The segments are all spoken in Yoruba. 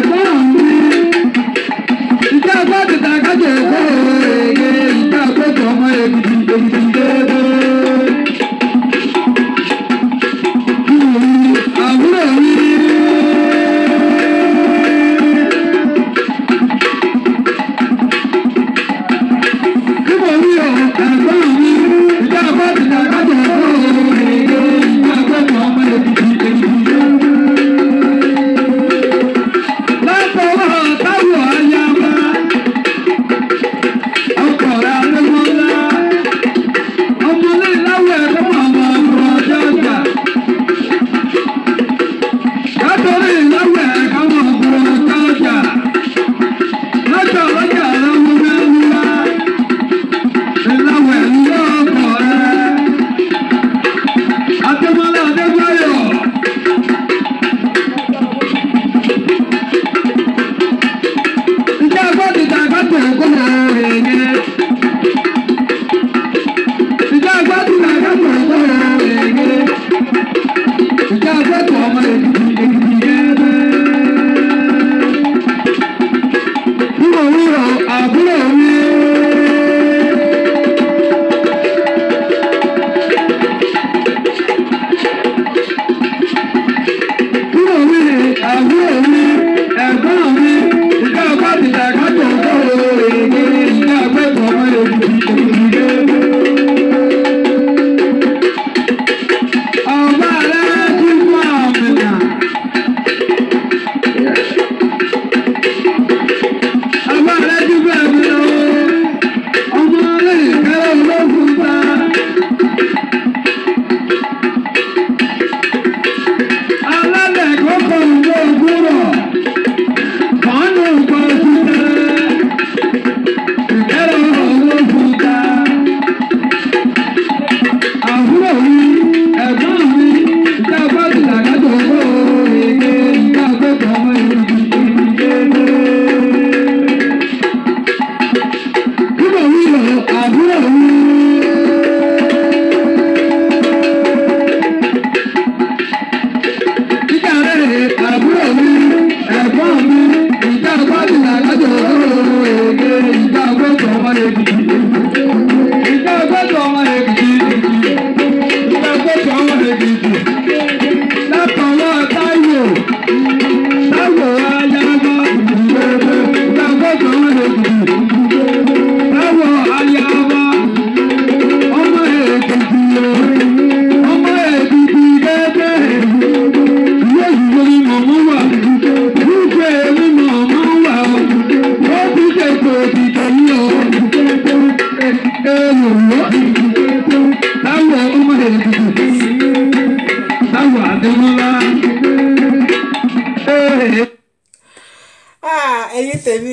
ẹ̀yin tèmi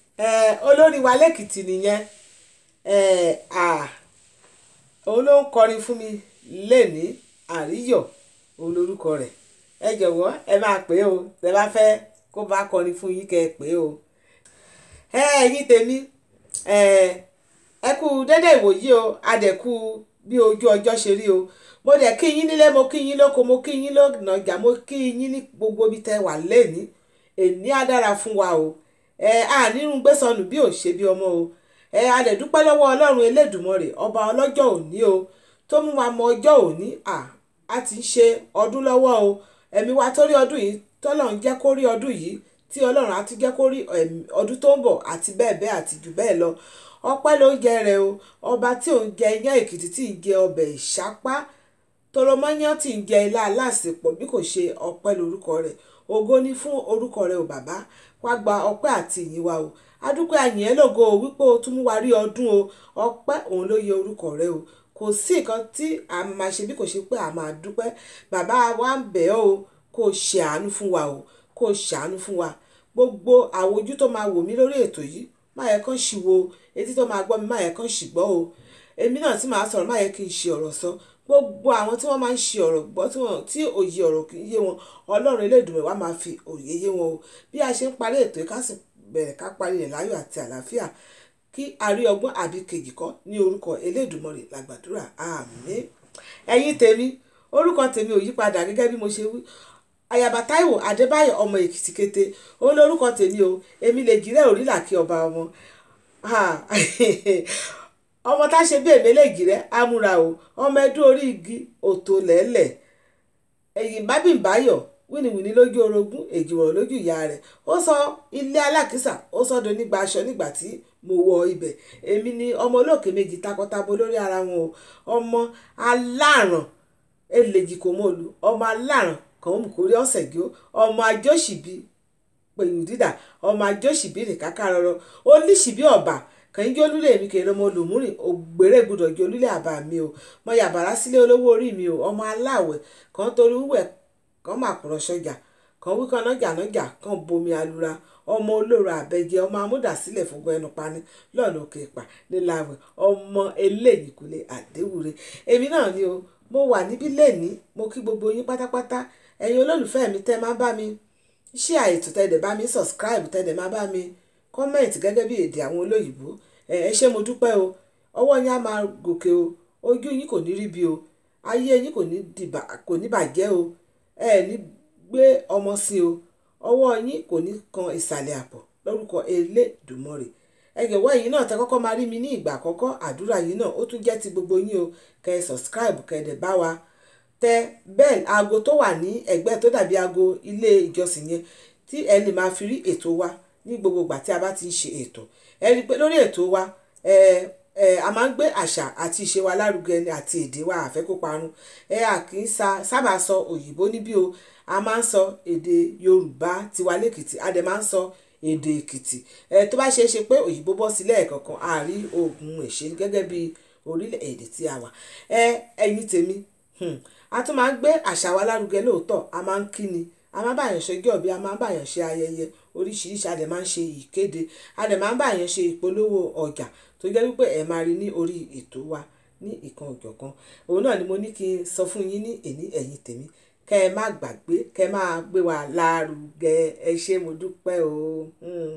olórí wa lẹ́kìtì nìyẹn òun ló ń kọrin fún mi lẹ́ni àríyọ̀ òun lórúkọ rẹ̀ ẹ jọ̀wọ́ ẹ máa pè é o tẹ bá fẹ́ kó bá kọrin fún yín kẹ́ ẹ pè é o ẹ̀yin tèmi ẹ kú dédé ìwòyí o adẹ̀kú bí ojú ọjọ́ ṣe rí o mo dẹ̀ kí yín nílé mo kí yín lóko mo kí yín lọ́nà ọjà mo kí yín ní gbogbo ibi tẹ́ wà lẹ́ni èní á dára fún wa o ẹ á nírun gbé sọnù bí ò ṣe bí ọmọ o ẹ a dẹ̀ dúpẹ́ lọ́wọ́ ọlọ́run elédùmarè ọba ọlọ́jọ́ òní o tó mú wa mọ ọjọ́ òní à á ti ń ṣe ọdún lọ́wọ́ o ẹ̀mí wa tó rí ọdún yìí tọ́lọ́run jẹ́ kó rí ọdún yìí tí ọlọ́run á tún jẹ́ kó rí ọdún tó ń bọ̀ àti bẹ́ẹ̀ bẹ́ẹ̀ àti jù bẹ́ẹ̀ lọ ọpẹ́ ló ń jẹ rẹ o ọba tí ò ń jẹ iyán èkìtì tí ń jẹ ọbẹ̀ ìṣápá tọrọmọyán tí ń jẹ ilá aláàsìpọ̀ bí kò ṣe ọpẹ́ lórúkọ rẹ̀ ògo ni fún orúkọ rẹ̀ o bàbá wá gba ọpẹ́ àti ìyìn wa o adúpẹ́ àyìn ẹ́ lógo o wípé o tún mú wa rí ọdún o ọpẹ́ òun ló yẹ orúkọ rẹ̀ o kò sí nǹkan tí a máa ṣe bí kò ṣe pé a máa dúpẹ́ bàbá wa ń bẹ̀ ọ́ o kó o ṣe àánú fún wa o kó o ṣàánú fún wa gbogbo àwọn ojú tó máa wò mí lórí ètò yìí má yẹ kán ṣì wo etí tó máa gbọ́ mi má yẹ kán ṣì gbọ́ o èmi náà tí màá sọ̀rọ̀ má yẹ kí n ṣe ọ̀rọ̀ sọ gbogbo àwọn tí wọ́n máa ń ṣe ọ̀rọ̀ gbọ́ tí òye ọ̀rọ̀ kì í yé wọn ọlọ́run elédùnmọ̀ wá máa fi òye yé wọn o bí a ṣe ń parí ètò yìí ká sì bẹ̀rẹ̀ ká parí rẹ̀ láyọ̀ àti àlàáfíà kí a rí ọgbọ́n àbí kejì kọ́ ní orúkọ elédùnmọ̀rè làgbàdúrà àmín ẹ̀yin tèmi orúkọ tèmi ò yípadà gẹ́gẹ́ bí mo ṣe wí ayaba Táíwò Adébáyọ̀ ọmọ Èkìtì kété ó lórúkọ tèmi o èmi lè jírẹ òrìlà kí ọba ọmọ ọmọ tá ṣe bí èmi lè jírẹ amúra o ọmọ ẹdún orí igi òtò lẹ́lẹ̀ ẹ̀yìn bábìbáyọ̀ wíníwíní lójú orogún èjìwọ̀rọ̀ lójú ìyá rẹ̀ ó sọ ilé alákìsà ó sọ́dọ̀ nígbà aṣọ nígbà tí mo wọ ibẹ̀ èmi ni ọmọ olóòkè méjì takọtabo lórí ara wọn o ọmọ aláràn eléjì kò mọ olù ọmọ aláràn kàn ó mú kórí ọ̀sẹ̀ gí ó ọmọ ajóṣìbí pẹ̀lú dídà ọmọ ajóṣìbí nìkáká rọrọ ó líṣìbí ọ̀bà kàn jẹ́ olúlé mi kèrè ọmọ olùmúrìn ògbéré gbọdọ̀ jẹ́ olúlé àbá mi o mọ yàbàrá sílé olówó orí mi o ọmọ aláwẹ̀ kan torí wúwẹ̀ kan máa kúrọ̀ sọ́jà kan wí kan nájà nájà kan bomi alura ọmọ olóró àbẹjẹ ọmọ amúdàsílẹ̀ fúngun ẹnu pani lọ́nà òkè ìpà níláwẹ̀ ọmọ eléyìí kúlẹ̀ àdéwúre èmi náà ni o mo wà níbí lẹ́ni mo kí gbogbo yín pátápátá ẹ̀yin olólùfẹ́ mi tẹ́ máa bá mi ṣí àìtò tẹ́lẹ̀ bá mi subscribe tẹ́lẹ̀ máa bá mi comment gẹ́gẹ́ bí èdè àwọn olóyìnbó ẹ ṣé mo dúpẹ́ o ọwọ́ yín á máa gòkè o ojú yín kò ní rí bí o ayé yín kò ní bàjẹ́ o ẹ ní gbé ọmọ sí o ọwọ́ yín kò ní kan ìsàlẹ̀ àpọ̀ lórúkọ Elédùmarè ẹgbẹ̀wọ́ yìí náà tẹ kọ́kọ́ máa rí mi ní ìgbà àkọ́kọ́ àdúrà yìí náà ó tún jẹ́ ti gbogbo yín o kẹ́ ẹ subscribe kẹ́ ẹ dẹ̀ bá wa tẹ bẹ́ẹ̀ aago tó wà ní ẹ̀gbẹ́ tó dàbí aago ilé ìjọsìn yẹn tí ẹ lè máa fi rí ètò wa ní gbogbo ìgbà tí a bá ti ń ṣe ètò ẹ rí i pé lórí ètò wa ẹ ẹ a máa ń gbé àṣà àti ìṣe wa lárugẹ àti èdè wa àfẹ́ kó parun ẹ à kì í sábà sọ òyìnbó níbí o a máa ń sọ èdè Yorùbá tiwa lẹ́kìtì a dẹ̀ máa ń sọ èdè Èkìtì ẹ tó bá ṣe é ṣe pé òyìnbó bọ́ sílẹ̀ ẹ̀kọ̀ọ̀kan àárí oògùn èṣe gẹ́gẹ́ bí orílẹ̀-èdè tí a wà ẹ ẹ̀yin tèmi a tún máa ń gbé àṣà wa lárugẹ lóòótọ́ a máa ń kíni a máa ń báyàn ṣe ọjọ́ ìbí a máa ń báyàn ṣe ayẹyẹ oríṣiríṣi a dẹ̀ máa ń ṣe ìkéde a dẹ̀ máa ń báyàn ṣe ìpolówó ọjà tó jẹ́ wípé ẹ̀ máa rí ní orí ètò wa ní ìkan òjọ̀kan òun náà ni mo ní kí n sọ fún yín ní èní ẹ̀yin tèmi kẹ́ ẹ má gbàgbé kẹ́ ẹ máa gbé wa lárugẹ ẹ ṣé mo dúpẹ́ o.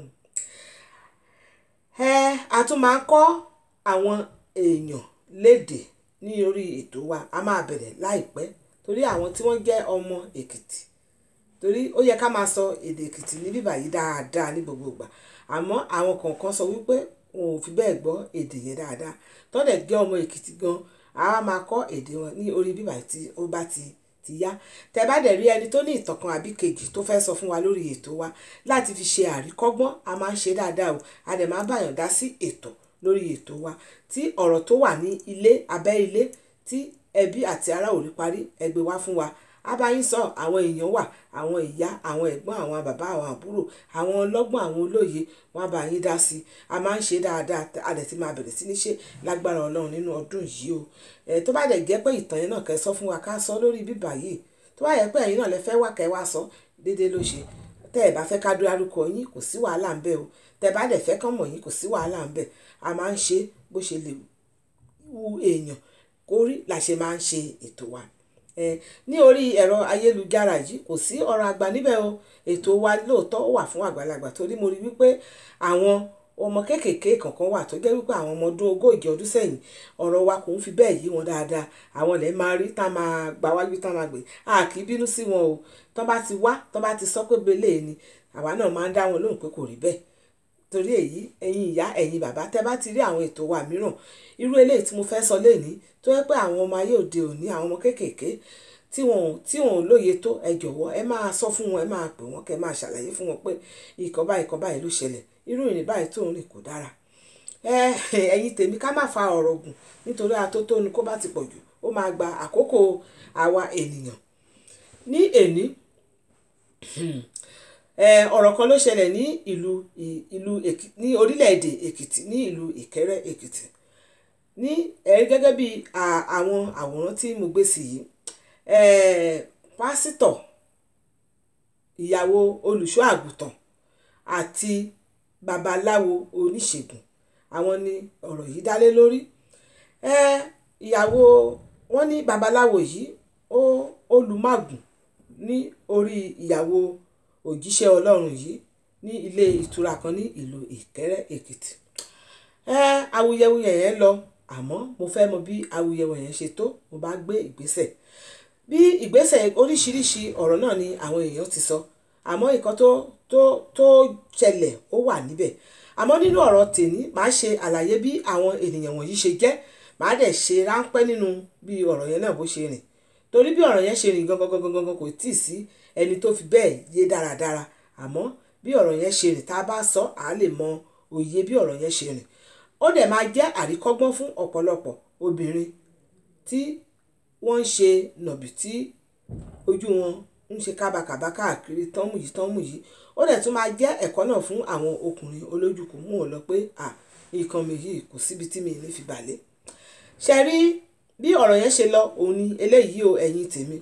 ẹ a tún máa ń kọ́ àwọn èèyàn lédè ní orí ètò wa a máa bẹ̀rẹ̀ láìpẹ́ torí àwọn tí wọ́n jẹ́ ọmọ Èkìtì torí ó yẹ ká máa sọ èdè Èkìtì ní bíbà yìí dáadáa ní gbogbo ìgbà àmọ́ àwọn kọ̀ọ̀kan sọ wípé wọn ò fi bẹ́ẹ̀ gbọ́ èdè yẹn dáadáa tọ́lẹ̀ jẹ́ ọmọ Èkìtì gan a máa kọ́ èdè wọn ní orí bíbà tí ó bá ti ti yá tẹ bá dẹ̀ rí ẹni tó ní ìtàn kan àbí kejì tó fẹ́ sọ fún wa lórí ètò wa láti fi ṣe àríkọ́gbọ́n a máa ń ṣe dáadáa o a dẹ̀ máa báyàn dá sí ètò lórí ètò wa tí ọ̀rọ̀ tó wà ní ilé abẹ́ ilé tí ẹbí àti ará ò rí parí ẹ gbé wá fún wa abáyín sọ àwọn èèyàn wà àwọn ìyá àwọn ẹ̀gbọ́n àwọn bàbá àwọn àbúrò àwọn ọlọ́gbọ́n àwọn olóye wọn bá yín dá sí i a máa ń ṣe dáadáa a dẹ̀ ti máa bẹ̀rẹ̀ sí ní ṣe lágbára ọlọ́run nínú ọdún yìí o ẹ̀ tó bá dẹ̀ jẹ́ pé ìtàn yẹn náà kẹ́ sọ fún wa ká sọ lórí bíbà yìí tó bá yẹ pé ẹ̀yin náà lẹ fẹ́ wá kẹ́ wá sọ déédéé ló ṣe tẹ́ ẹ̀ bá fẹ́ ká dárúkọ yín kò sí wàhálà ń bẹ o tẹ́ bá dẹ̀ fẹ́ kán mọ̀ yín kò sí wàhálà ń bẹ a máa ń ṣe bó ṣe lè wu èèyàn kórí la ṣe máa ń ṣe ètò wa ní orí ẹ̀rọ ayélujára yìí kò sí ọ̀rọ̀ àgbà níbẹ̀ o ètò wa lóòótọ́ wà fún àgbàlagbà torí mo rí wípé àwọn ọmọ kéékèèké kankan wà tó jẹ́ wípé àwọn ọmọ ọdún ogójì ọdún sẹ́yìn ọ̀rọ̀ wa kò ń fi bẹ́ẹ̀ yí wọn dáadáa àwọn ilẹ̀ máa rí tá máa gbà wájú tá máa gbé a kì í bínú sí wọn o tán bá ti wá tán bá ti sọ pé belé ni àwa náà máa ń dá wọn lóhùn pé kò rí bẹ́ẹ̀ torí èyí ẹ̀yin ìyá ẹ̀yin bàbá tẹ́ bá ti rí àwọn ètò wa mìíràn irú eléyìí tí mo fẹ́ sọ lénìí tó yẹ pé àwọn ọmọ ayé òde òní àwọn ọmọ kéékèèké tí wọn tí wọn ò lóye tó ẹ jọ̀wọ́ ẹ máa sọ fún wọn ẹ máa pè wọ́n kẹ́ máa ṣàlàyé fún wọn pé ìkọ́ báyìí ìkọ́ báyìí ló ṣẹlẹ̀ irú ìrìn báyìí tó ń rìn kò dára ẹ ẹ̀yin tèmi ká má fa ọ̀rọ̀ gùn nítorí atótónu kó bá ti pọ̀ jù ó máa gba àkókò àwa ènìyàn ní èní ọ̀rọ̀ kan ló ṣẹlẹ̀ ní ìlú ìlú ní orílẹ̀-èdè èkìtì ní ìlú ìkẹ́rẹ́ èkìtì ní ẹ̀rí gẹ́gẹ́ bí àwọn àwòrán tí mo gbé sí yìí pásítọ̀ ìyàwó olùṣọ́ àgùntàn àti babaláwo oníṣègùn àwọn ni ọ̀rọ̀ yìí dálé lórí ìyàwó wọn ní babaláwo yìí ó olùmàgùn ní orí ìyàwó òjíṣẹ́ ọlọ́run yìí ní ilé ìtura kan ní ìlú ìkẹ́rẹ́ èkìtì awuyewuye yẹn lọ àmọ́ mo fẹ́ mọ bí awuyewuye yẹn ṣe tó mo bá gbé ìgbésẹ̀ bí ìgbésẹ̀ oríṣiríṣi ọ̀rọ̀ náà ni àwọn èèyàn ti sọ àmọ́ nǹkan tó tó tó ṣẹlẹ̀ ó wà níbẹ̀ àmọ́ nínú ọ̀rọ̀ tèmi màá ṣe àlàyé bí àwọn ènìyàn wọ̀nyí ṣe jẹ́ màá dẹ̀ ṣe ráńpẹ́ nínú bí ọ̀rọ̀ yẹn náà bó ṣe rìn torí bí ọ̀rọ̀ yẹn ṣe rìn gangan gangan gangan kò tíì sí ẹni tó fi bẹ́ẹ̀ yé dáradára àmọ́ bí ọ̀rọ̀ yẹn ṣe rìn tá a bá sọ à á lè mọ òye bí ọ̀rọ̀ yẹn ṣe rìn ó dẹ̀ máa jẹ́ àríkọ́gbọ́n fún ọ̀pọ̀lọpọ̀ obìnrin tí wọ́n ń ṣe nọ̀bì tí ojú wọn ń ṣe kábàkàbà káàkiri tọ́mù yìí tọ́mù yìí ó dẹ̀ tún máa jẹ́ ẹ̀kọ́ náà fún àwọn ọkùnrin olójúkù mú wọn lọ pé à nǹkan mi yìí kò síbi tí mi ní fi balẹ̀ ṣe rí bí ọ̀rọ̀ yẹn ṣe lọ òun ni eléyìí o ẹ̀yin tèmi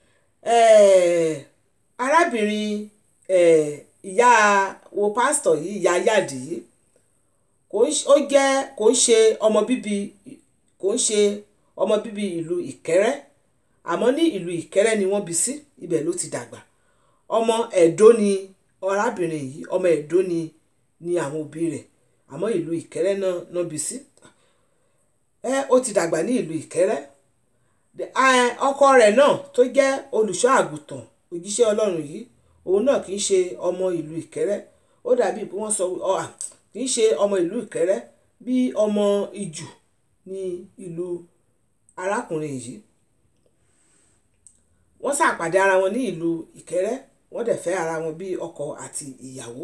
arábìnrin ìyá wo pásítọ̀ yìí ìyá yáàdì yìí ó jẹ́ kò ń ṣe ọmọ bíbí kò ń ṣe ọmọ bíbí ìlú ìkẹ́rẹ́ àmọ́ ní ìlú ìkẹ́rẹ́ ni wọ́n bí sí ibẹ̀ ló ti dàgbà ọmọ ẹ̀dó ni arábìnrin yìí ọmọ ẹ̀dó ni ni àwọn òbí rẹ̀ àmọ́ ìlú ìkẹ́rẹ́ náà náà bí sí ẹ ó ti dàgbà ní ìlú ìkẹ́rẹ́ ọkọ rẹ̀ náà tó jẹ́ olùṣọ́ àgùntàn òjíṣẹ́ ọlọ́run yìí òun náà kì í ṣe ọmọ ìlú ìkẹ́rẹ́ ó dàbí bí wọ́n sọ kì í ṣe ọmọ ìlú ìkẹ́rẹ́ bí ọmọ ìjù ní ìlú arákùnrin yìí wọ́n ṣàpàdé ara wọn ní ìlú ìkẹ́rẹ́ wọ́n dẹ̀ fẹ́ ara wọn bí ọkọ àti ìyàwó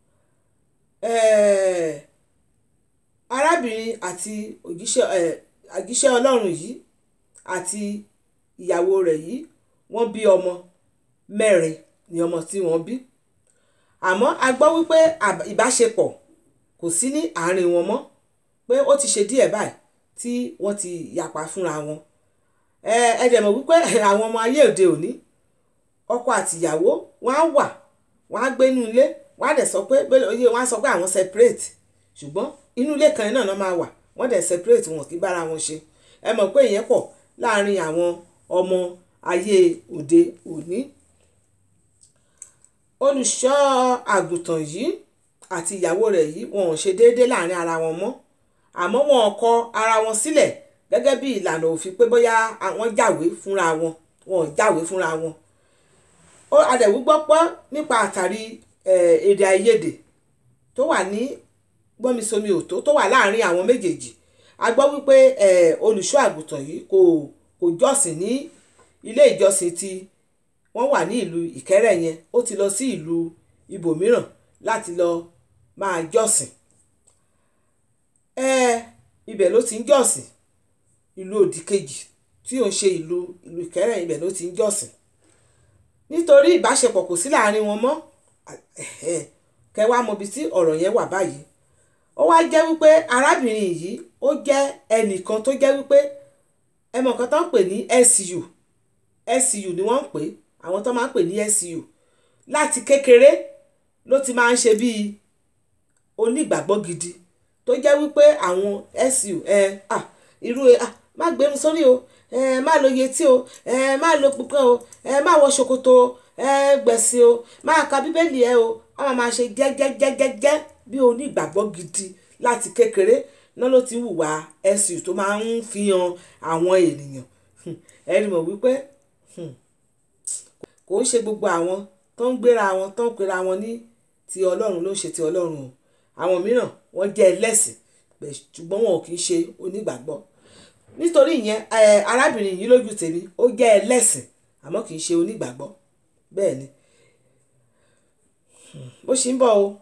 arábìnrin àti òjíṣẹ́ ọlọ́run yìí àti ìyàwó rẹ̀ yìí wọ́n bí ọmọ mẹ́rin ni ọmọ tí wọ́n bí àmọ́ a gbọ́ wípé ìbáṣepọ̀ kò sí ní àárín wọn mọ́ pé ó ti ṣe díẹ̀ báyìí tí wọ́n ti yapa fúnra wọn ẹ ẹ dẹ̀ mọ̀ wípé àwọn ọmọ ayé òde òní ọkọ àti ìyàwó wọ́n á wà wọ́n á gbé inú ilé wọ́n á dẹ̀ sọ pé oyè wọ́n á sọ pé àwọn separate ṣùgbọ́n inú ilé kan náà máa wà wọ́n dẹ̀ separate wọn kì í bára wọn ṣe ẹ mọ̀ pé ìyẹn pọ̀ láàrin àwọn ọmọ ayé òde òní olùṣọ́ àgùntàn yìí àti ìyàwó rẹ̀ yìí wọn ò ṣe déédéé láàrin ara wọn mọ́ àmọ́ wọn kọ ara wọn sílẹ̀ gẹ́gẹ́ bí ìlànà òfin pé bóyá wọ́n jáwé fúnra wọn wọn ò jáwé fúnra wọn ó adẹ̀wú gbọ́ pọ́ nípa àtàrí èdè àìyedè tó wà ní gbọ́nmisomi òtó tó wà láàrin àwọn méjèèjì a gbọ́ wípé olùṣọ́ àgùntàn yìí kò kò jọ́sìn ní ilé ìjọsìn tí wọ́n wà ní ìlú ìkẹ́rẹ́ yẹn ó ti lọ sí ìlú ibòmíràn láti lọ máa jọ́sìn ibẹ̀ ló ti ń jọ́sìn ìlú òdì kejì tí ò ń ṣe ìlú ìlú ìkẹ́rẹ́ ibẹ̀ ló ti ń jọ́sìn nítorí ìbáṣepọ̀ kò sí láàrin wọn mọ́ kẹwàá mọbi tí ọ̀rọ̀ yẹn wà báyìí ó wá jẹ́ wípé arábìnrin yìí ó jẹ́ ẹnìkan tó jẹ́ wípé ẹ mọ̀ nǹkan tó ń pè ní SU SU ni wọ́n ń pè àwọn tó máa ń pè ní SU láti kékeré ló ti máa ń ṣe bíi onígbàgbọ́ gidi tó jẹ́ wípé àwọn SU ẹ ah irú ẹ ah má gbẹnu sórí o ẹ má lo yetí o ẹ má lo púpọ̀ o ẹ má wọ ṣòkòtò ẹ gbẹ̀sìn o má ka bíbélì ẹ o a máa ṣe jẹ́jẹ́jẹ́jẹ́ bí onígbàgbọ́ gidi láti kékeré náà ló ti hùwà SU tó máa ń fi hàn àwọn ènìyàn ẹni mọ̀ wípé kò ń ṣe gbogbo àwọn tó ń gbéra wọn tó ń pera wọn ní ti ọlọ́run ló ń ṣe ti ọlọ́run o àwọn mìíràn wọ́n jẹ́ ẹlẹ́sìn ṣùgbọ́n wọn ò kì í ṣe onígbàgbọ́ nítorí ìyẹn arábìnrin yìí lójú tèmi ó jẹ́ ẹlẹ́sìn àmọ́ kì í ṣe onígbàgbọ́ bẹ́ẹ̀ ni bó ṣe ń bọ̀ o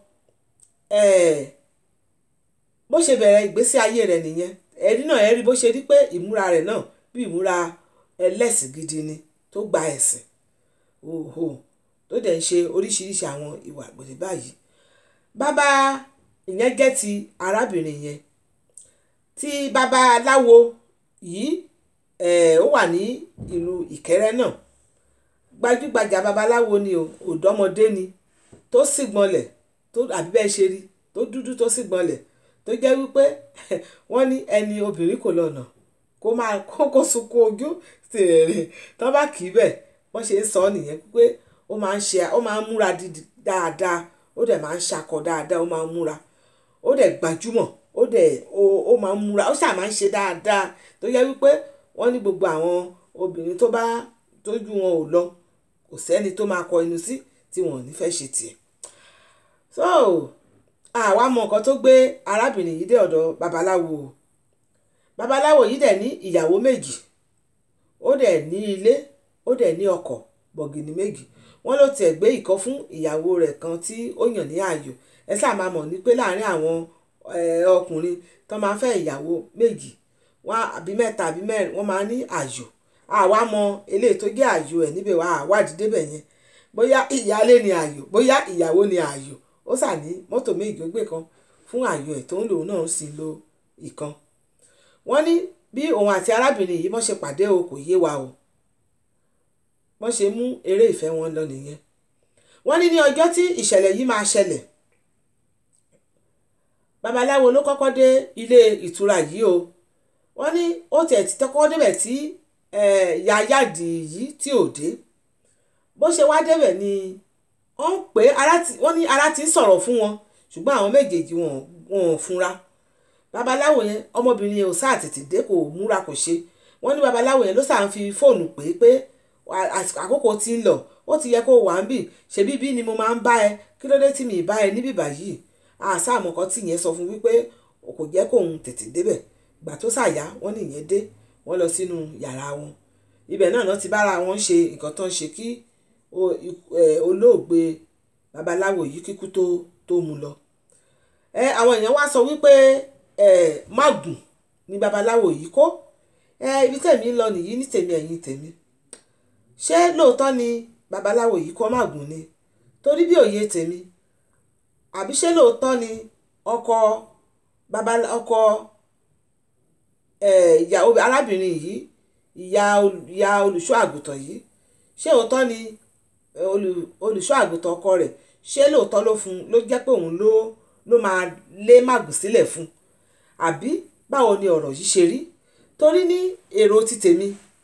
bó ṣe bẹ̀rẹ̀ ìgbésí ayé rẹ̀ nìyẹn ẹ̀rí náà ẹ̀rí bó ṣe rí pé ìmúra rẹ̀ náà bí ìmúra ẹlẹ́sìn gidi ni tó gba ẹ̀sìn òhò tó dẹ̀ ń ṣe oríṣiríṣi àwọn ìwà àgbèrè báyìí bàbá ìyẹn jẹ́ ti arábìnrin yẹn tí bàbá aláwo yìí ó wà ní ìlú ìkẹrẹ náà gbajúgbajà babaláwo ni o òdọ́mọdé ni tó sì gbọ́nlẹ̀ tó àbí bẹ́ẹ̀ ṣe rí tó dúdú tó sì gbọ́nlẹ̀ tó jẹ́ wípé wọ́n ní ẹni obìnrin kò lọ́nà kó máa kó sunkún ojú tèrè tó bá kì í bẹ̀ wọ́n ṣe ń sọ nìyẹn pé ó máa ń ṣe ó máa ń múra dídì dáadáa ó dẹ̀ máa ń ṣakọ dáadáa ó máa ń múra ó dẹ̀ gbajúmọ̀ ó dẹ̀ ó máa ń múra ó ṣáà máa ń ṣe dáadáa tó yẹ wípé wọ́n ní gbogbo àwọn obìnrin tó bá tó tójú wọn ò lọ kò sẹ́ni tó máa kọ inú sí tí wọn ò ní fẹ́ ṣe tiẹ̀ so àwa mọ nǹkan tó gbé arábìnrin yìí dé ọ̀dọ̀ babaláwo o babaláwo yìí dẹ̀ ní ìyàwó méjì ó dẹ̀ ní ilé ó dẹ̀ ní ọkọ̀ bọ̀gìnì méjì wọ́n ló tiẹ̀ gbé ìkan fún ìyàwó rẹ̀ kan tí ó yàn ní ààyò ẹ sáà máa mọ̀ ní pé láàárín àwọn ọkùnrin tó máa fẹ́ ìyàwó méjì wọ́n àbí mẹ́ta àbí mẹ́rin wọ́n máa ní ààyò àwa mọ eléyìí tó jẹ́ ààyò ẹ̀ níbẹ̀ wá àwádìí débẹ̀ yẹn bóyá ìyálé ni ààyò bóyá ìyàwó ni ààyò ó sà ní mọ́tò méjì ó gbé kan fún ààyò ẹ̀ tó ń lò náà sì lo ìkan wọ́n ní bí òun àti arábìnrin yìí wọ́n ṣe pàdé o kò yé wa o wọ́n ṣe mú eré ìfẹ́ wọn lọ nìyẹn wọ́n ní ní ọjọ́ tí ìṣẹ̀lẹ̀ yìí máa ṣẹlẹ̀ babaláwo ló kọ́kọ́ dé ilé ìtura yìí o wọ́n ní ó tiẹ̀ ti tọ́kọ́ débẹ̀ tí yáyáàdì yìí tí ò dé bó ṣe wá débẹ̀ ni wọ́n pè wọ́n ní ara ti ń sọ̀rọ̀ fún wọn ṣùgbọ́n àwọn méjèèjì wọn ò fúnra babaláwo yẹn ọmọbìnrin yẹn ò sáà tètè dé kò múra kò ṣe wọ́n ní babaláwo yẹn ló sáà ń fi fóònù pè é pé àkókò ti ń lọ ó ti yẹ kó wà ń bì ṣebí bí ni mo máa ń bá ẹ kí ló dé tí mi ì bá ẹ níbí báyìí àṣà àmọ̀kọ́ tí yẹn sọ fún wípé kò jẹ́ kóun tètè débẹ̀ gbà tó ṣàyà wọ́n nìyẹn dé wọ́n lọ sínú yàrá wọn ibẹ̀ náà náà ti bára wọn ṣe nǹkan tó ń ṣe kí olóògbé babaláwo yìí kíkú tó tó mu lọ àwọn èèyàn wá sọ wípé mágùn ni babaláwo yìí kó ibi tèmi ń lọ nìyí ní tèmi ẹ̀yìn tèmi ṣé lóòótọ́ ni babaláwo yìí kó mágùn ni torí bí òye tèmi àbí ṣé lóòótọ́ ni ọkọ baba ọkọ ìyá arábìnrin yìí ìyá ìyá olùṣọ́ àgùntàn yìí ṣé òótọ́ ni olùṣọ́ àgùntàn ọkọ rẹ̀ ṣé lóòótọ́ ló fún ló jẹ́ pé òun ló ló máa lé màgùn sílẹ̀ fún àbí báwo ni ọ̀rọ̀ yìí ṣe rí torí ní èrò ti tèmi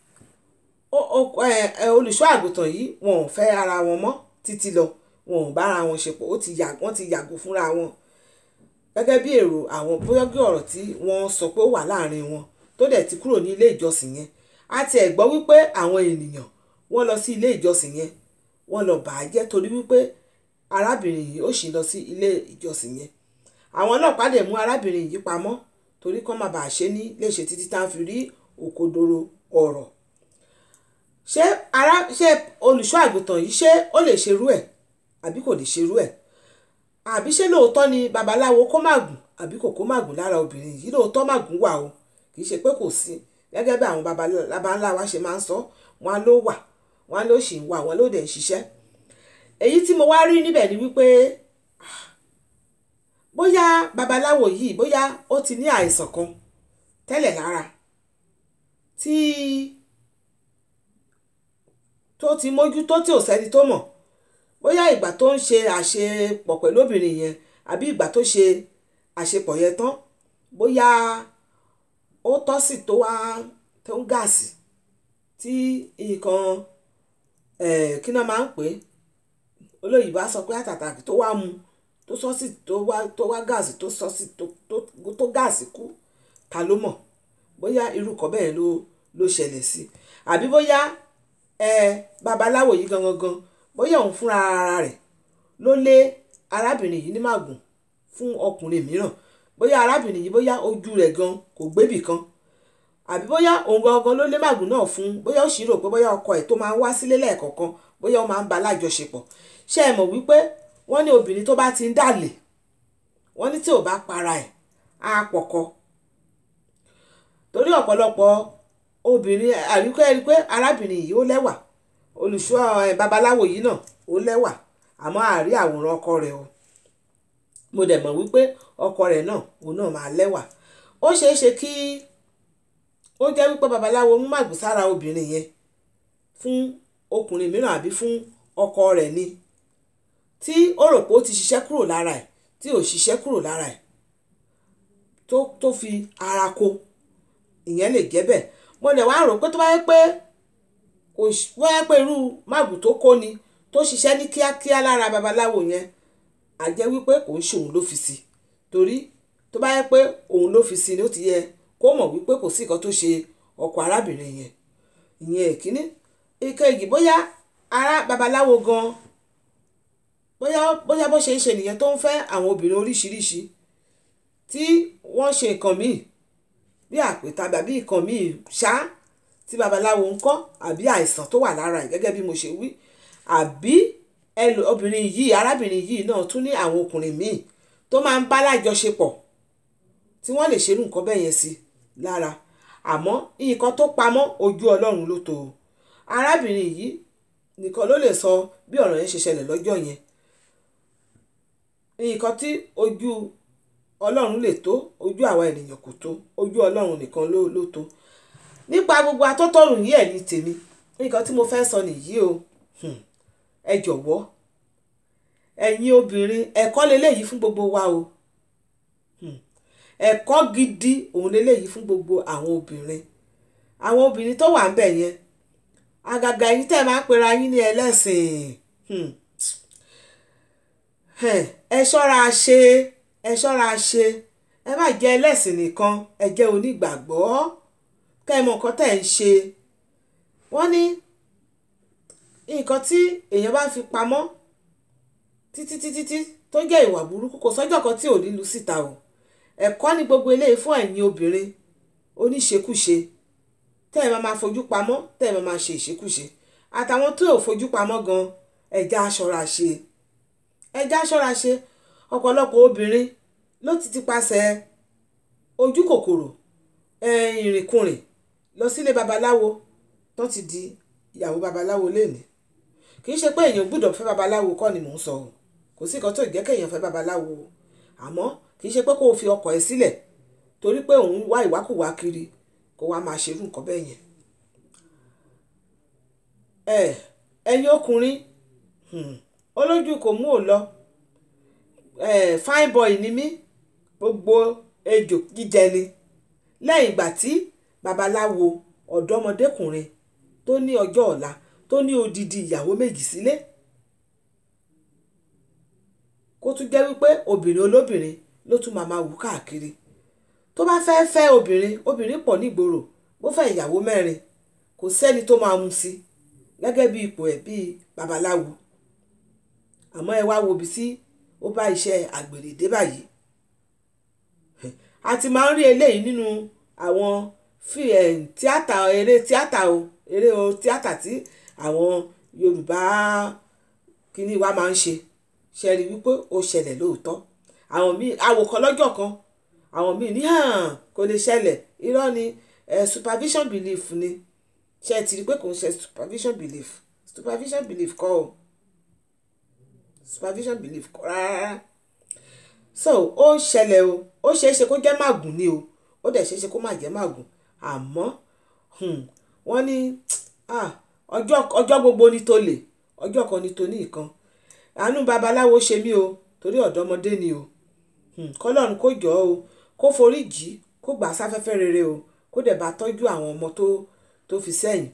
olùṣọ́ àgùntàn yìí wọn ò fẹ́ ara wọn mọ́ títí lọ wọn ò bára wọn ṣe pọ̀ wọ́n ti yàgò fúnra wọn gẹ́gẹ́ bí èrò àwọn bóyá bí ọ̀rọ̀ tí wọ́n sọ pé ó wà láàrin wọn tó dẹ̀ ti kúrò ní ilé ìjọsìn yẹn a ti ẹ̀ gbọ́ wípé àwọn ènìyàn wọ́n lọ sí ilé ìjọsìn yẹn wọ́n lọ bà á jẹ́ torí wípé arábìnrin yìí ó sì lọ sí ilé ìjọsìn yẹn àwọn ọlọ́pàá dẹ̀ mú arábìnrin yìí pamọ́ torí kán má bàa ṣe ní léṣe títí tá a fi rí òkodoro ọ̀rọ̀ ṣé ara ṣé olùṣọ́ àgùntàn yìí ṣé ó lè ṣerú ẹ̀ àbí kò lè ṣerú ẹ̀ àbí ṣé lóòótọ́ ni babaláwo kó màgùn àbí kò kó màgùn lára obìnrin yìí lóòótọ́ màgùn wà o kì í ṣe pé kò sí gẹ́gẹ́ bí àwọn baba ńlá wa ṣe máa ń sọ wọn ló wà wọn ló sì ń wà wọn ló dẹ̀ ń ṣiṣẹ́ èyí tí mo wá rí níbẹ̀ ni wípé bóyá babaláwo yìí bóyá ó ti ní àìsàn kan tẹ́lẹ̀ lára tí tó ti mójútó tí ò sẹ́ni tó mọ̀ bóyá ìgbà tó ń ṣe àṣepọ̀ pẹ̀lú obìnrin yẹn àbí ìgbà tó ṣe àṣepọ̀ yẹn tán bóyá ó tọ́ sí tó wá tó ń gáàsì tí nǹkan kí náà máa ń pè é olóyìnbó á sọ pé àtàtàkì tó wá mu tó sọ sí tó wá tó wá gáàsì tó sọ sí tó tó gáàsì kú ta ló mọ̀ bóyá irú kan bẹ́ẹ̀ ló ló ṣẹlẹ̀ sí àbí bóyá babaláwo yìí gangan gan bóyá òun fúnra ara rẹ̀ ló lé arábìnrin yìí ní màgùn fún ọkùnrin mìíràn bóyá arábìnrin yìí bóyá ojú rẹ̀ gan kò gbébì kan àbí bóyá òun gangan ló lé màgùn náà fún bóyá ó sì rò pé bóyá ọkọ ẹ̀ tó máa ń wá sílé lẹ́ẹ̀kọ̀ọ̀kan bóyá ó máa ń ba lájọṣepọ̀ ṣé ẹ mọ̀ wípé wọ́n ní obìnrin tó bá ti ń dàlè wọ́n ní tí ò bá para ẹ̀ á pọ̀kọ torí ọ̀pọ̀lọpọ̀ obìnrin àríkọ́ ẹ̀rí pé arábìnrin yìí ó lẹ́wà olùṣọ́ babaláwo yìí náà ó lẹ́wà àmọ́ àárí àwòrán ọkọ rẹ̀ o mo dẹ̀ mọ̀ wípé ọkọ rẹ̀ náà òun náà máa lẹ́wà ó ṣeé ṣe kí ó jẹ́ wípé babaláwo mú màgùn sára obìnrin yẹn fún ọkùnrin mìíràn àbí fún ọkọ rẹ̀ ni tí ó rò pé ó ti ṣiṣẹ́ kúrò lára ẹ̀ tí ò ṣiṣẹ́ kúrò lára ẹ̀ tó tó fi ara ko ìyẹn lè jẹ́ bẹ́ẹ̀ mo dẹ̀ wá rò pé tó bá yẹ pé kò wọ́n yẹ pé irú màgùn tó kó ni tó ṣiṣẹ́ ní kíákíá lára babaláwo yẹn á jẹ́ wípé kò ń ṣe òun ló fi sí torí tó bá yẹ pé òun ló fi sí ni ó ti yẹ kó mọ̀ wípé kò sí nǹkan tó ṣe ọkọ arábìnrin yẹn ìyẹn èkíní ìkejì bóyá ará babaláwo gan bóyá bóyá bó ṣe ń ṣe nìyẹn tó ń fẹ́ àwọn obìnrin oríṣiríṣi tí wọ́n ṣe nǹkan míì bí àpèta àbí nǹkan míì ṣá tí babaláwo ń kọ́ àbí àìsàn tó wà lára ẹ̀ gẹ́gẹ́ bí mo ṣe wí àbí ẹlò obìnrin yìí arábìnrin yìí náà tún ní àwọn ọkùnrin míì tó máa ń bá lájọṣepọ̀ tí wọ́n lè ṣerú nǹkan bẹ́ẹ̀ yẹn sí lára àmọ́ nǹkan tó pamọ́ ojú ọlọ́run ló tó o arábìnrin yìí nìkan ló lè sọ bí ọ̀rọ̀ yẹn ṣe ṣẹlẹ̀ lọ́jọ́ yẹn nǹkan tí ojú ọlọ́run lè tó ojú àwa ènìyàn kò tó ojú ọlọ́run nìkan ló ló tó nípa gbogbo atótọ́rùn yìí ẹ̀ ní tèmi nǹkan tí mo fẹ́ sọ nìyí o ẹ jọ̀wọ́ ẹ̀yin obìnrin ẹ̀kọ́ leléyìí fún gbogbo wa o ẹ̀kọ́ gidi òun leléyìí fún gbogbo àwọn obìnrin àwọn obìnrin tó wà ń bẹ̀ yẹn àgàgà yìí tẹ́ ẹ máa ń pera yín ní ẹlẹ́sìn ẹ ṣọ́ra ṣe ẹ ṣọ́ra ṣe ẹ má jẹ́ ẹlẹ́sìn nìkan ẹ jẹ́ onígbàgbọ́ kẹ́ ẹ mọ nǹkan tẹ́ ẹ ń ṣe wọ́n ní nǹkan tí èèyàn bá fi pamọ́ títí títí tí tó jẹ́ ìwà burúkú kò sọ́jọ́ kan tí ò ní lu síta o ẹ̀kọ́ ní gbogbo eléyìí fún ẹ̀yin obìnrin oníṣekúṣe tẹ́ ẹ máa máa fojú pamọ́ tẹ́ ẹ máa máa ṣe ìṣekúṣe àtàwọn tó ò fojú pamọ́ gan ẹja aṣọra ṣe ẹja aṣọra ṣe ọ̀pọ̀lọpọ̀ obìnrin ló ti ti pasẹ̀ ojú kòkòrò ìrìnkùnrin lọ sílé babaláwo tó ti di ìyàwó babaláwo lénìí kì í ṣe pé èèyàn gbúdọ̀ fẹ́ babaláwo kọ́ ni mò ń sọ o kò sí nǹkan tó jẹ́ kéèyàn fẹ́ babaláwo o àmọ́ kì í ṣe pé kó o fi ọkọ ẹ sílẹ̀ torí pé òun wá ìwákùwà kiri kó wá máa ṣerú nǹkan bẹ́ẹ̀ yẹn. ẹ ẹ̀yin ọkùnrin olójú kò mú ò lọ fine boy ni mí gbogbo ejò jíjẹ ni lẹ́yìn ìgbà tí babaláwo ọ̀dọ́mọdékùnrin tó ní ọjọ́ ọ̀la tó ní odidi ìyàwó méjì sílé kó tún jẹ́ wípé obìnrin olóbìnrin ló tún máa máa wù káàkiri tó bá fẹ́ fẹ́ obìnrin obìnrin pọ̀ nígboro bó fẹ́ ìyàwó mẹ́rin kò sẹ́ni tó máa mú sí gẹ́gẹ́ bí ipò ẹ̀ bíi babaláwo àmọ́ ẹ wá wo ibi tí ó bá iṣẹ́ àgbèrè dé báyìí a ti máa ń rí eléyìí nínú àwọn tíátà eré tíátà o eré o tíátà tí àwọn Yorùbá kìíní wa máa ń ṣe ṣe rí wípé ó ṣẹlẹ̀ lóòótọ́ àwọn míì àwòkọ́ lọ́jọ́ kan àwọn míì ní hàn kò lè ṣẹlẹ̀ irọ́ ni eh, supervision belief ni ṣe ti rí pé kò ń ṣe supervision belief supervision belief kọ́ o supervision belief kọ́ rárá so ó ń ṣẹlẹ̀ o ó ṣeé ṣe kó jẹ́ màgùn ni o ó dẹ̀ ṣeé ṣe kó má jẹ́ màgùn àmọ́ wọ́n ní ọjọ́ gbogbo ni tó lè ọjọ́ kan ni tó ní ìkan àánú babaláwo ṣe mí o torí ọ̀dọ́mọdé ni o kọ́lọ́run kó jọ o kó forí jì í kó gbà sáfẹ́fẹ́ rere o kó dẹ̀ bá tọ́jú àwọn ọmọ tó tó fi sẹ́yìn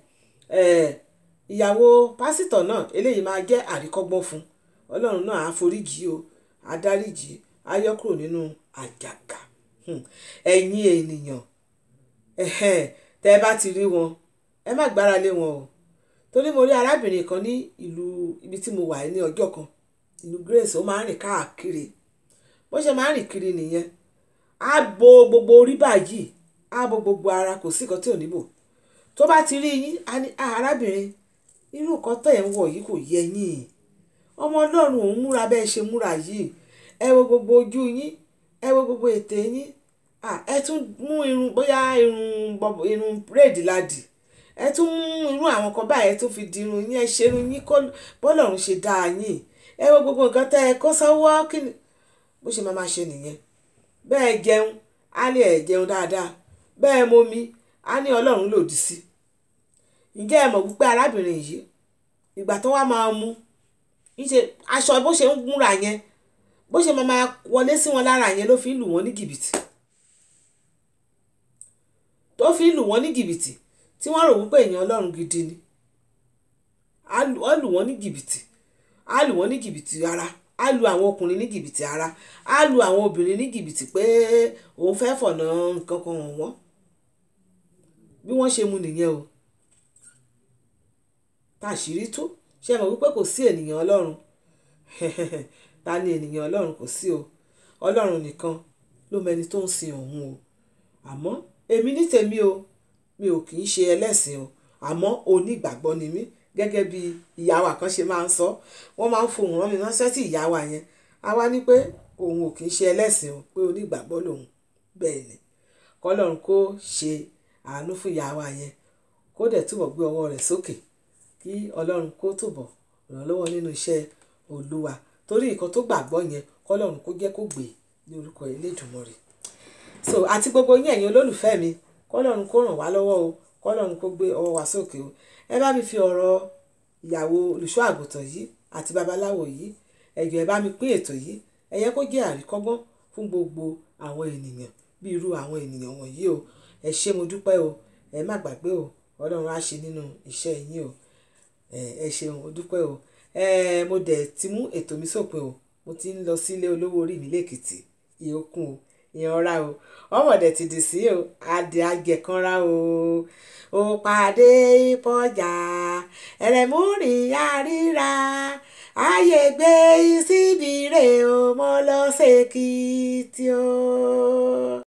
ìyàwó pásítọ̀ náà eléyìí máa jẹ́ àríkọ́gbọ́n fún ọlọ́run náà á forí jì í o á dáríjì í á yọ kúrò nínú àjàgà ẹ̀yin ènìyàn tẹ́ ẹ bá ti rí wọn ẹ má gbára lé wọn o torí mo rí arábìnrin kan ní ìlú ibi tí mo wà ní ọjọ́ kan ìlú Grace ó máa ń rìn káàkiri bó ṣe máa ń rìn kiri nìyẹn á bo gbogbo orí báyìí á bo gbogbo ara kò sí nǹkan tí ò níbò tó bá ti rí yín á ní arábìnrin irú nǹkan tẹ̀ ń wọ̀ yìí kò yẹ yín ọmọ ọlọ́run òun múra bẹ́ẹ̀ ṣe múra yìí ẹ wo gbogbo ojú yín ẹ wo gbogbo ètè yín ẹ tún mú irun bóyá irun irun bírèdì ládì ẹ tún mú irú àwọn kan báyìí ẹ tún fi dirun yín ẹ ṣerun yín bọ́lọ́run ṣe dáa yín ẹ wo gbogbo nǹkan tẹ́ ẹ kó sọ́wọ́ kí ni bó ṣe máa ma ṣe nìyẹn bẹ́ẹ̀ jẹun á ní ẹ̀ jẹun dáadáa bẹ́ẹ̀ momi á ní ọlọ́run lòdì sí ǹjẹ́ ẹ mọ̀ wípé arábìnrin yìí ìgbà tó wá máa mú ìṣe aṣọ bó ṣe ń múra yẹn bó ṣe máa máa wọlé sí wọn lára yẹn ló fi ń lù wọ́n ní jìbìtì tó fi ń lù wọ́n ní jìbìtì tí wọ́n rò wípé èèyàn ọlọ́run gidi ni á lù wọ́n ní jìbìtì á lù wọ́n ní jìbìtì ara á lu àwọn ọkùnrin ní jìbìtì ara á lu àwọn obìnrin ní jìbìtì pé òun fẹ́ fọ̀nà nǹkan kan wọ̀n wọ́n bí wọ́n ṣe mu nìyẹn o táṣìírí tú ṣe mọ̀ wípé kò sí ènìyàn ọlọ́run ta ni ènìyàn ọlọ́run kò sí o ọlọ́run nìkan ló mẹni tó ń sin òun o àmọ́ èmi ní tèmi o mi ò kì í ṣe ẹlẹ́sìn o àmọ́ onígbàgbọ́ ni mí gẹ́gẹ́ bí ìyá wa kan ṣe máa ń sọ wọ́n máa ń fohùn rán mi ránṣẹ́ sí ìyá wa yẹn a wá ní pé òun ò kì í ṣe ẹlẹ́sìn o pé onígbàgbọ́ lòun bẹ́ẹ̀ ni kọ́lọ́run kó ṣe àánú fún ìyá wa yẹn kó dẹ̀ túbọ̀ gbé ọwọ́ rẹ̀ sókè kí ọlọ́run kó túbọ̀ ràn lọ́wọ́ nínú iṣẹ́ olúwa torí nǹkan tó gbàgbọ́ yẹn kọ́lọ́run kó jẹ́ kó gbé ní orúkọ Elédùmarè so àti gbogbo yín ẹ̀yin olólùfẹ́ mi kọ́lọ́run kó ràn wá lọ́wọ́ o kọ́lọ́run kó gbé ọwọ́ wa sókè o ẹ bá mi fi ọ̀rọ̀ ìyàwó olùṣọ́ àgùntàn yìí àti babaláwo yìí ẹ jọ̀ọ́ ẹ bá mi pín ètò yìí ẹ yẹ kó jẹ́ àríkọ́gbọ́n fún gbogbo àwọn ènìyàn bí irú àwọn ènìyàn wọ̀nyí o ẹ ṣé mo dúpẹ́ o ẹ má gbàgbé o ọlọ́run á ṣe nínú iṣẹ́ yín o ẹ ṣeun mo dúpẹ́ o ẹ mo dẹ̀ ti mú ètò mi sópin o mo ti ń lọ sílé olówó orí mi lẹ́kìtì ìyókùn o ìyanra o ọmọdé ti dì sí o adì ajẹkanra o ò pàdé ìpọjà ẹlẹmúrin àríra ààyè gbé síbi rè o mo lọ ṣèkìtì o.